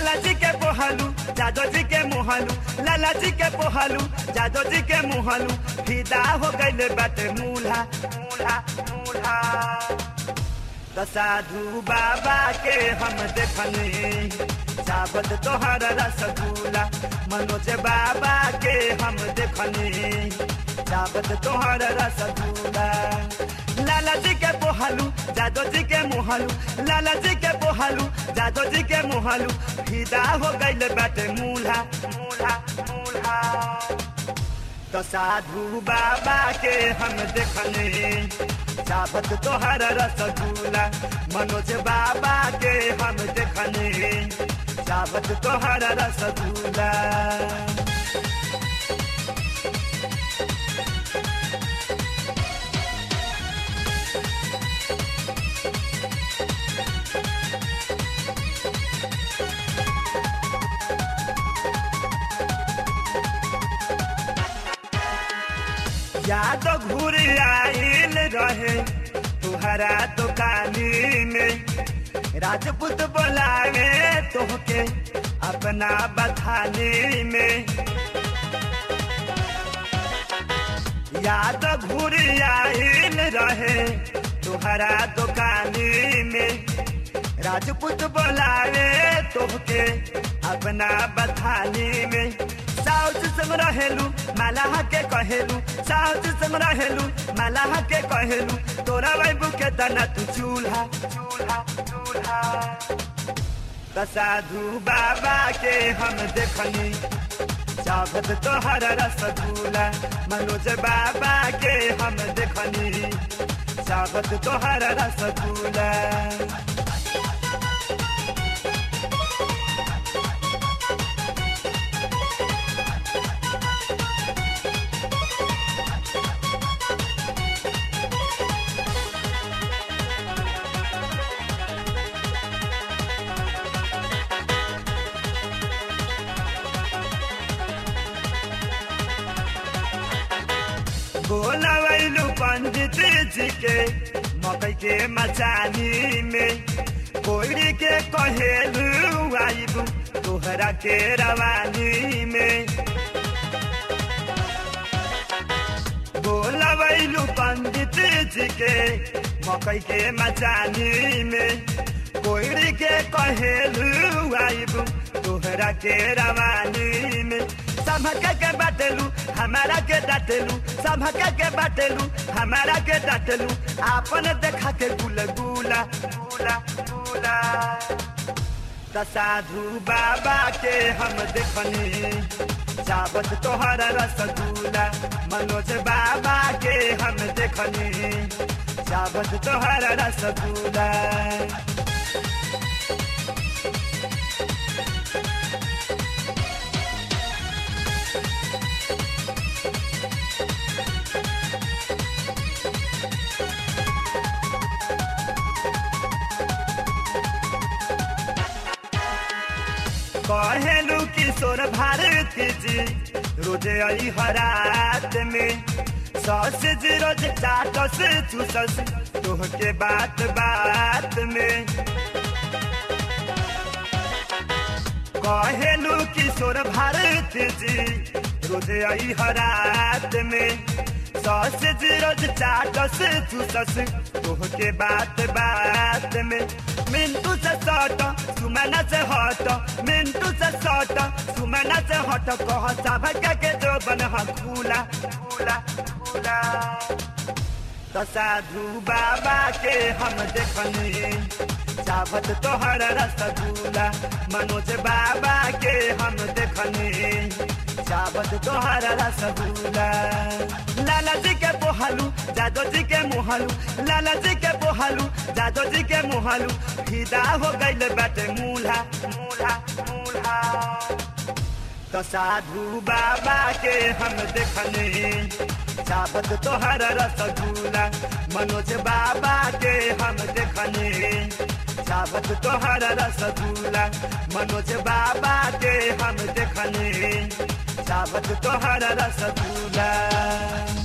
लाला जी के पोहलू जादो जी के मुहलू लाला जी के पोहलू जादो जी के मुहलू फिदा हो गइल बाटे मूल्हा मूल्हा मूल्हा त साधु बाबा के हम देखने चावत तोहर रसगुल्ला मनोज बाबा के हम देखने चावत तोहर रसगुल्ला लाला जी के पोहलू जादो जी के मुहलू लाला जी के पोहलू जादो जी के मुहलू फिदा हो गइल बाटे मूल्हा मूल्हा मूल्हा तो साधु बाबा के हम देखने चावत तोहर रसगुल्ला मनोज बाबा के हम देखने चावत तोहर रसगुल्ला याद घूर आइल रहे तुहरा दुकानी में राजपूत बोलावे तोहके अपना बथानी में याद घूर आइल रहे तुहरा दुकानी में राजपूत बोलावे तोहके अपना बथानी में साउथ संग रहेलू मालाहा के कहेलू साउथ संग रहेलू मालाहा के कहेलू तोरा बाबू के तना तू चूल्हा चूल्हा चूल्हा त साधु बाबा के हम देखनी चावत तोहर रसगुल्ला मनोज बाबा के हम देखनी चावत तोहर रसगुल्ला बोलवैलू पंडित जी के मकई के मचानी में कोयरी के कहेलू आइबू तोहरा के रवानी में बोलवैलू पंडित जी के मकई के मचानी में कोयरी के कहेलू आइबू तोहरा के रवानी में समझ के बाटेलू हमारा के डाटेलू समझ के बाटेलू हमारा के डाटेलू आपन देखा के गुल गुला गुला गुला त साधु बाबा के हम देखनी चावत तोहर रसगुल्ला मनोज बाबा के हम देखनी चावत तोहर रसगुल्ला कहेलू किशोर भारती जी रोजे आई हरात में सस जी रोज चाटस चूसस तोहके बात बात में कहेलू किशोर भारती जी रोजे आई हरात में सस जी रोज चाटस चूसस तोहके बात बात में मिंटू से सट सुमना से हट मिंटू से सट सुमना से हट कह सब के जो बन खुला खुला खुला तो साधु बाबा के हम देखनी चावत तोहर रसगुल्ला मनोज बाबा के हम देखनी चावत तोहर रसगुल्ला लाला जी के पोहलू जादो जी के मुहलू लाला जी के पोहलू जादो जी के मुहलू फिदा हो गइल बाटे मूल्हा मूल्हा मूल्हा तो साधु बाबा के हम देखने चावत तोहर रसगुल्ला मनोज बाबा के हम देखने चावत तोहर रसगुल्ला मनोज बाबा के हम देखने चावत तोहर रसगुल्ला